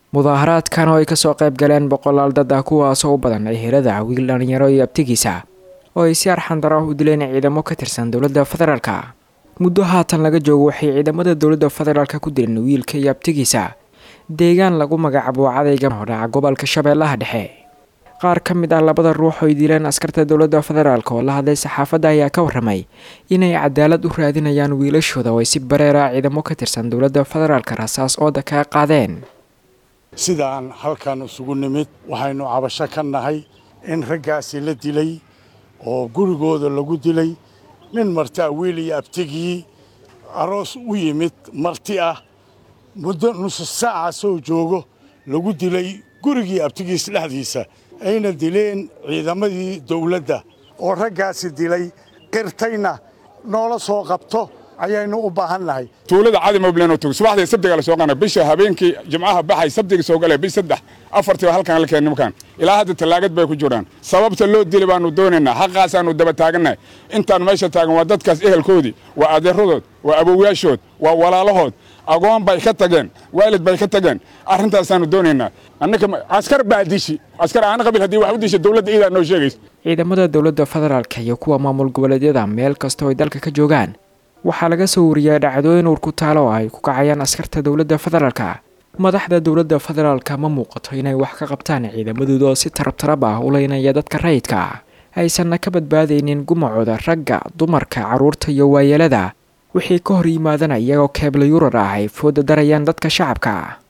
mudaaharaadkan oo ay kasoo qayb galeen boqolaal dad ah kuwaasoo u badan ehelada wiil dhalinyaro iyo abtigiisa oo ay si arxandaro u dileen ciidamo ka tirsan dowladda federaalka muddo haatan laga joogo waxay ciidamada dowladda federaalka ku dileen wiilka iyo abtigiisa deegaan lagu magacaabo cadayga oo dhaca gobolka shabeellaha dhexe qaar ka mid ah labada ruux oo ay dileen askarta dowladda federaalk oo la hadlay saxaafadda ayaa ka warramay inay cadaalad u raadinayaan wiilashooda oo ay si bareera ciidamo ka tirsan dowladda federaalka rasaas ooda kaga qaadeen sidaan halkan isugu nimid waxaynu cabasho ka nahay in raggaasi la dilay oo gurigooda lagu dilay nin martaa wiil iyo abtigii aroos u yimid marti ah muddo nusu saaca soo joogo lagu dilay gurigii abtigiis dhexdiisa ayna dileen ciidamadii dawladda oo raggaasi dilay qirtayna noola soo qabto ayaynu u baahan nahay tuulada cadi moblen tog subaxdii sabtiga la soo qaana bisha habeenkii jimcaha baxay sabtiga soo galay bish saddex afartii halkan la keen nimankan ilaa hadda tallaagad bay ku jiraan sababta loo dili baanu doonaynaa xaqaasaanu daba taagannahay intaan meesha taagan waa dadkaas ehelkoodii waa adeeradood waa awowayaashood waa walaalahood agoon bay ka tageen waalid bay ka tageen arrintaasaanu doonaynaa annaka askar baa dishi askar aana qabil haddii wax u disha dowladda iidaa noo sheegaysa ciidamada dowladda federaalka iyo kuwa maamul goboleedyada meel kasta oo ay dalka ka joogaan waxaa laga soo wariyay dhacdooyin uur ku taalo oo ay ku kacayaan askarta dowladda federaalka madaxda dowladda federaalka ma muuqato inay wax ka qabtaan ciidamadooda oo si tarabtarab ah u leynaya dadka rayidka aysanna ka badbaadaynin gumacooda ragga dumarka carruurta iyo waayeelada wixii ka hor yimaadana iyagoo keebla yurar ah ay fooda darayaan dadka shacabka